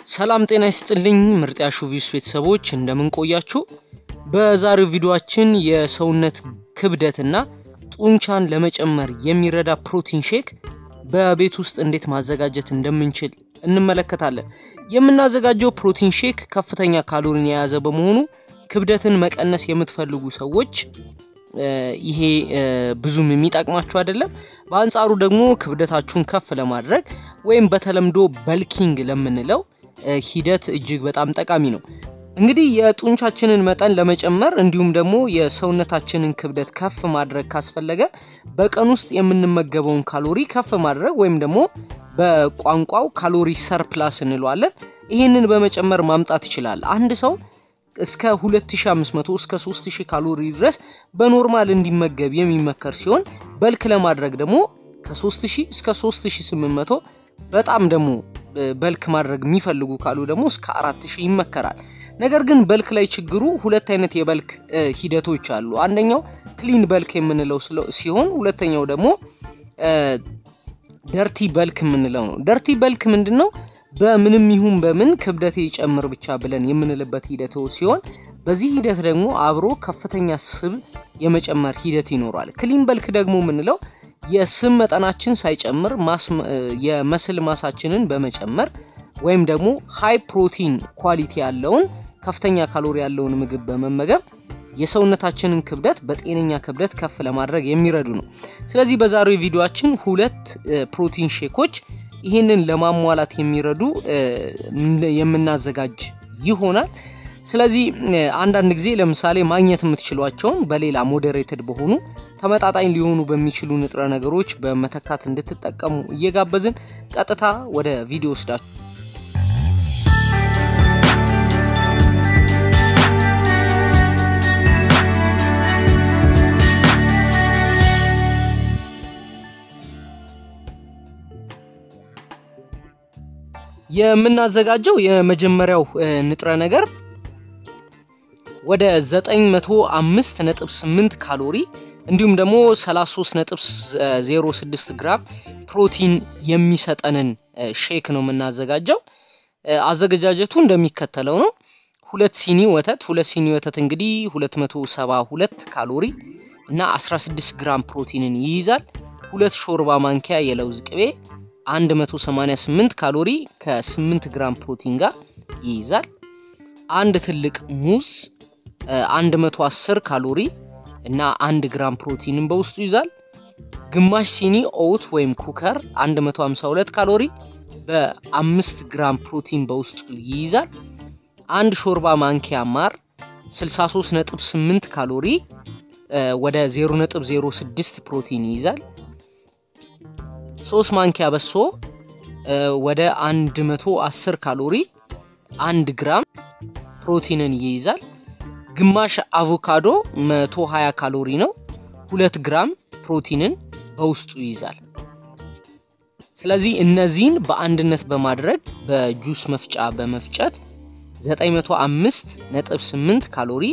ሰላም ጤና ይስጥልኝ ምርጥ ያሹቪስ ቤተሰቦች እንደምን ቆያችሁ? በዛሬው ቪዲዮአችን የሰውነት ክብደትና ጡንቻን ለመጨመር የሚረዳ ፕሮቲን ሼክ በቤት ውስጥ እንዴት ማዘጋጀት እንደምንችል እንመለከታለን። የምናዘጋጀው ፕሮቲን ሼክ ከፍተኛ ካሎሪን የያዘ በመሆኑ ክብደትን መቀነስ የምትፈልጉ ሰዎች ይሄ ብዙም የሚጠቅማችሁ አይደለም። በአንጻሩ ደግሞ ክብደታችሁን ከፍ ለማድረግ ወይም በተለምዶ በልኪንግ ለምንለው ሂደት እጅግ በጣም ጠቃሚ ነው። እንግዲህ የጡንቻችንን መጠን ለመጨመር እንዲሁም ደግሞ የሰውነታችንን ክብደት ከፍ ማድረግ ካስፈለገ በቀን ውስጥ የምንመገበውን ካሎሪ ከፍ ማድረግ ወይም ደግሞ በቋንቋው ካሎሪ ሰርፕላስ እንለዋለን። ይህንን በመጨመር ማምጣት ይችላል። አንድ ሰው እስከ 2500 እስከ 3000 ካሎሪ ድረስ በኖርማል እንዲመገብ የሚመከር ሲሆን በልክ ለማድረግ ደግሞ ከ3000 እስከ 3800 በጣም ደግሞ በልክ ማድረግ የሚፈልጉ ካሉ ደግሞ እስከ 4000 ይመከራል። ነገር ግን በልክ ላይ ችግሩ ሁለት አይነት የበልክ ሂደቶች አሉ። አንደኛው ክሊን በልክ የምንለው ሲሆን ሁለተኛው ደግሞ ደርቲ በልክ የምንለው ነው። ደርቲ በልክ ምንድን ነው? በምንም ይሁን በምን ክብደቴ ይጨምር ብቻ ብለን የምንልበት ሂደት ሲሆን በዚህ ሂደት ደግሞ አብሮ ከፍተኛ ስብ የመጨመር ሂደት ይኖራል። ክሊን በልክ ደግሞ የምንለው የስብ መጠናችን ሳይጨምር የመስል ማሳችንን በመጨመር ወይም ደግሞ ሃይ ፕሮቲን ኳሊቲ ያለውን ከፍተኛ ካሎሪ ያለውን ምግብ በመመገብ የሰውነታችንን ክብደት በጤነኛ ክብደት ከፍ ለማድረግ የሚረዱ ነው። ስለዚህ በዛሬው ቪዲዮአችን ሁለት ፕሮቲን ሼኮች ይህንን ለማሟላት የሚረዱ የምናዘጋጅ ይሆናል። ስለዚህ አንዳንድ ጊዜ ለምሳሌ ማግኘት የምትችሏቸውን በሌላ ሞዴሬትድ በሆኑ ተመጣጣኝ ሊሆኑ በሚችሉ ንጥረ ነገሮች በመተካት እንድትጠቀሙ እየጋበዝን ቀጥታ ወደ ቪዲዮ ወስዳችሁ የምናዘጋጀው የመጀመሪያው ንጥረ ነገር ወደ 905.8 ካሎሪ እንዲሁም ደግሞ 33.06 ግራም ፕሮቲን የሚሰጠንን ሼክ ነው የምናዘጋጀው። አዘገጃጀቱ እንደሚከተለው ነው። ሁለት ሲኒ ወተት ሁለት ሲኒ ወተት እንግዲህ 272 ካሎሪ እና 16 ግራም ፕሮቲንን ይይዛል። ሁለት ሾርባ ማንኪያ የለውዝ ቅቤ 188 ካሎሪ ከ8 ግራም ፕሮቲን ጋር ይይዛል። አንድ ትልቅ ሙዝ 110 ካሎሪ እና 1 ግራም ፕሮቲንን በውስጡ ይዛል። ግማሽ ሲኒ ኦውት ወይም ኩከር 152 ካሎሪ በ5 ግራም ፕሮቲን በውስጡ ይይዛል። አንድ ሾርባ ማንኪያ ማር 63.8 ካሎሪ ወደ 0.06 ፕሮቲን ይይዛል። ሶስት ማንኪያ በሶ ወደ 110 ካሎሪ 1 ግራም ፕሮቲንን ይይዛል። ግማሽ አቮካዶ 120 ካሎሪ ነው፣ 2 ግራም ፕሮቲንን በውስጡ ይይዛል። ስለዚህ እነዚህን በአንድነት በማድረግ በጁስ መፍጫ በመፍጨት 905.8 ካሎሪ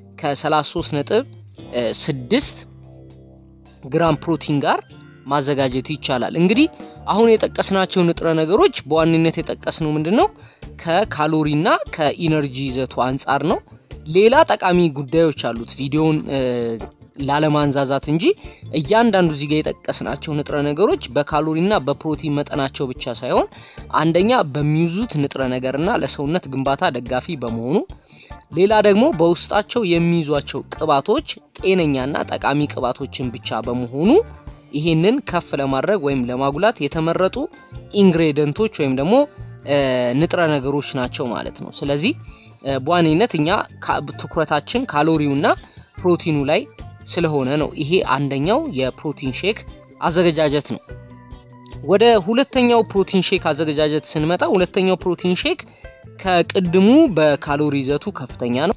ከ33.6 ግራም ፕሮቲን ጋር ማዘጋጀት ይቻላል። እንግዲህ አሁን የጠቀስናቸው ንጥረ ነገሮች በዋነኝነት የጠቀስነው ምንድን ነው? ከካሎሪና ከኢነርጂ ይዘቱ አንጻር ነው። ሌላ ጠቃሚ ጉዳዮች አሉት ቪዲዮውን ላለማንዛዛት እንጂ እያንዳንዱ እዚህ ጋር የጠቀስናቸው ንጥረ ነገሮች በካሎሪና በፕሮቲን መጠናቸው ብቻ ሳይሆን አንደኛ በሚይዙት ንጥረ ነገርና ለሰውነት ግንባታ ደጋፊ በመሆኑ ሌላ ደግሞ በውስጣቸው የሚይዟቸው ቅባቶች ጤነኛና ጠቃሚ ቅባቶችን ብቻ በመሆኑ ይሄንን ከፍ ለማድረግ ወይም ለማጉላት የተመረጡ ኢንግሬዲየንቶች ወይም ደግሞ ንጥረ ነገሮች ናቸው ማለት ነው። ስለዚህ በዋነኝነት እኛ ትኩረታችን ካሎሪውና ፕሮቲኑ ላይ ስለሆነ ነው። ይሄ አንደኛው የፕሮቲን ሼክ አዘገጃጀት ነው። ወደ ሁለተኛው ፕሮቲን ሼክ አዘገጃጀት ስንመጣ ሁለተኛው ፕሮቲን ሼክ ከቅድሙ በካሎሪ ይዘቱ ከፍተኛ ነው።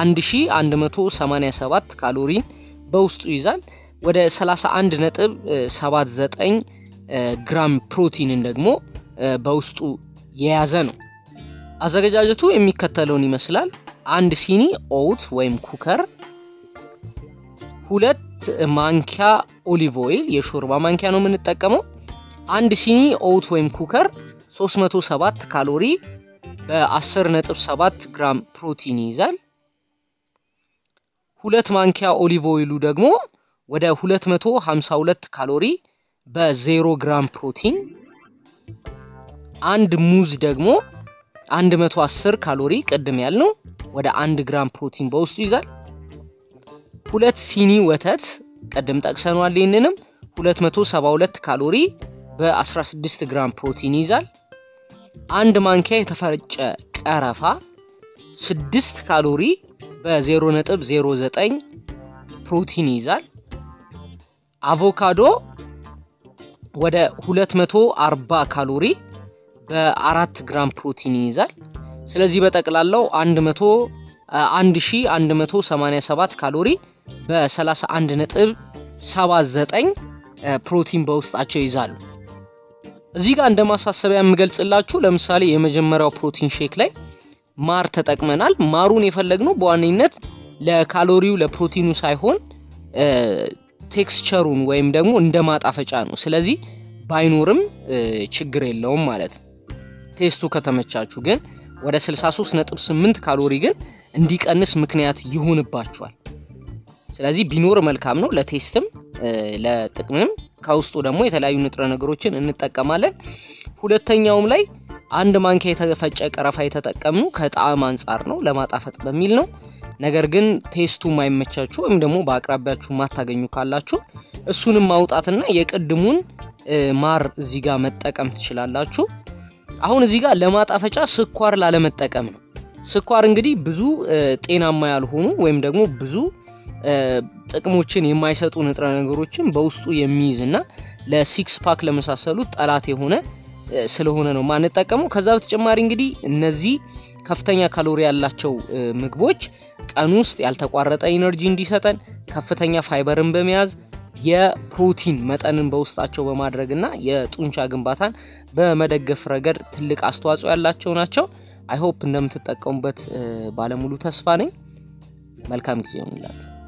1187 ካሎሪን በውስጡ ይዛል። ወደ 31 ነጥብ 79 ግራም ፕሮቲንን ደግሞ በውስጡ የያዘ ነው። አዘገጃጀቱ የሚከተለውን ይመስላል። አንድ ሲኒ ኦውት ወይም ኩከር፣ ሁለት ማንኪያ ኦሊቭ ኦይል የሾርባ ማንኪያ ነው የምንጠቀመው። አንድ ሲኒ ኦውት ወይም ኩከር 307 ካሎሪ በ10.7 ግራም ፕሮቲን ይይዛል። ሁለት ማንኪያ ኦሊቭ ኦይሉ ደግሞ ወደ 252 ካሎሪ በ0 ግራም ፕሮቲን፣ አንድ ሙዝ ደግሞ 110 ካሎሪ ቅድም ያልነው ወደ 1 ግራም ፕሮቲን በውስጡ ይዛል። ሁለት ሲኒ ወተት ቅድም ጠቅሰኗል። ይህንንም 272 ካሎሪ በ16 ግራም ፕሮቲን ይዛል። አንድ ማንኪያ የተፈጨ ቀረፋ 6 ካሎሪ በ0.09 ፕሮቲን ይዛል። አቮካዶ ወደ 240 ካሎሪ በ4 ግራም ፕሮቲን ይይዛል። ስለዚህ በጠቅላላው 1187 ካሎሪ በ31.79 ፕሮቲን በውስጣቸው ይዛሉ። እዚህ ጋር እንደ ማሳሰቢያ የምገልጽላችሁ ለምሳሌ የመጀመሪያው ፕሮቲን ሼክ ላይ ማር ተጠቅመናል። ማሩን የፈለግነው በዋነኝነት ለካሎሪው ለፕሮቲኑ ሳይሆን ቴክስቸሩን ወይም ደግሞ እንደ ማጣፈጫ ነው። ስለዚህ ባይኖርም ችግር የለውም ማለት ነው። ቴስቱ ከተመቻችሁ ግን ወደ 63.8 ካሎሪ ግን እንዲቀንስ ምክንያት ይሆንባችኋል። ስለዚህ ቢኖር መልካም ነው፣ ለቴስትም ለጥቅምም። ከውስጡ ደግሞ የተለያዩ ንጥረ ነገሮችን እንጠቀማለን። ሁለተኛውም ላይ አንድ ማንኪያ የተፈጨ ቀረፋ የተጠቀምነው ከጣዕም አንጻር ነው፣ ለማጣፈጥ በሚል ነው። ነገር ግን ቴስቱ ማይመቻችሁ ወይም ደግሞ በአቅራቢያችሁ ማታገኙ ካላችሁ እሱንም ማውጣትና የቅድሙን ማር እዚህ ጋር መጠቀም ትችላላችሁ። አሁን እዚህ ጋር ለማጣፈጫ ስኳር ላለመጠቀም ነው። ስኳር እንግዲህ ብዙ ጤናማ ያልሆኑ ወይም ደግሞ ብዙ ጥቅሞችን የማይሰጡ ንጥረ ነገሮችን በውስጡ የሚይዝ እና ለሲክስ ፓክ ለመሳሰሉት ጠላት የሆነ ስለሆነ ነው ማንጠቀመው። ከዛ በተጨማሪ እንግዲህ እነዚህ ከፍተኛ ካሎሪ ያላቸው ምግቦች ቀን ውስጥ ያልተቋረጠ ኢነርጂ እንዲሰጠን ከፍተኛ ፋይበርን በመያዝ የፕሮቲን መጠንን በውስጣቸው በማድረግና የጡንቻ ግንባታን በመደገፍ ረገድ ትልቅ አስተዋጽኦ ያላቸው ናቸው። አይሆፕ እንደምትጠቀሙበት ባለሙሉ ተስፋ ነኝ። መልካም ጊዜ ይሆንላችሁ።